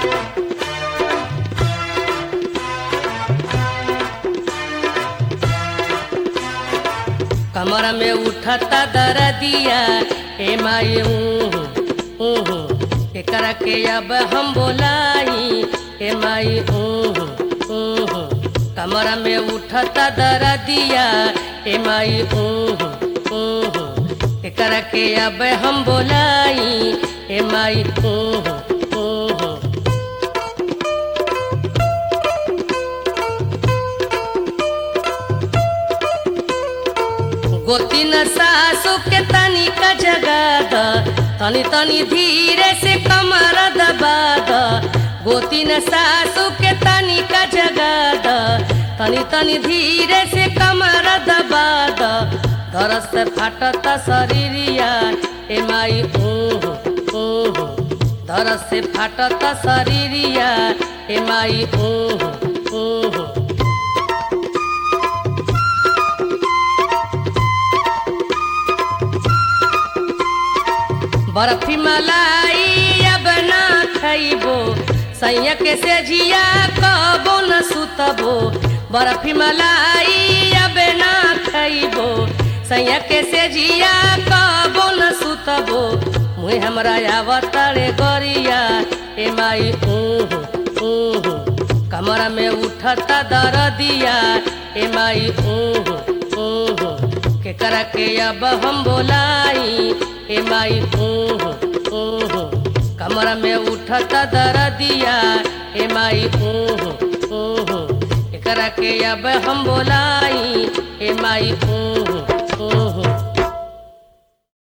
कमर में उठता दरदिया ए माई ऊहू ऊहू एकरा के अब हम बोलाई ए माई ऊहू ऊहू कमर में उठता दरदिया ए माई ऊहू ऊहू एकरा के अब हम बोलाई ए माई ऊहू ऊहू गोती न सासु के तनी का जगा द तनी तनी धीरे से कमर दबा द गोती न सासु के तनी का जगा द तनी तनी धीरे से कमर दबा द दरस से फाटत शरीरिया ए माई ऊहू ऊहू दरस से फाटत शरीरिया ए माई ऊहू ऊहू बर्फी मलाई अब ना खइबो सैया के से जिया कबो न सुतबो बर्फी मलाई अब ना खइबो सैया के से जिया कबो न सुतबो मुहे हमरा आवतड़े गरिया ए माई ऊहू ऊहू कमरा में उठता दरदिया ए माई ऊहू ऊहू केकरा के अब हम बोलाई ए माई ऊहू ऊहू कमरा में उठता दरदिया ए माई ऊहू ऊहू एकरा के अब हम बोलाई ए माई ऊहू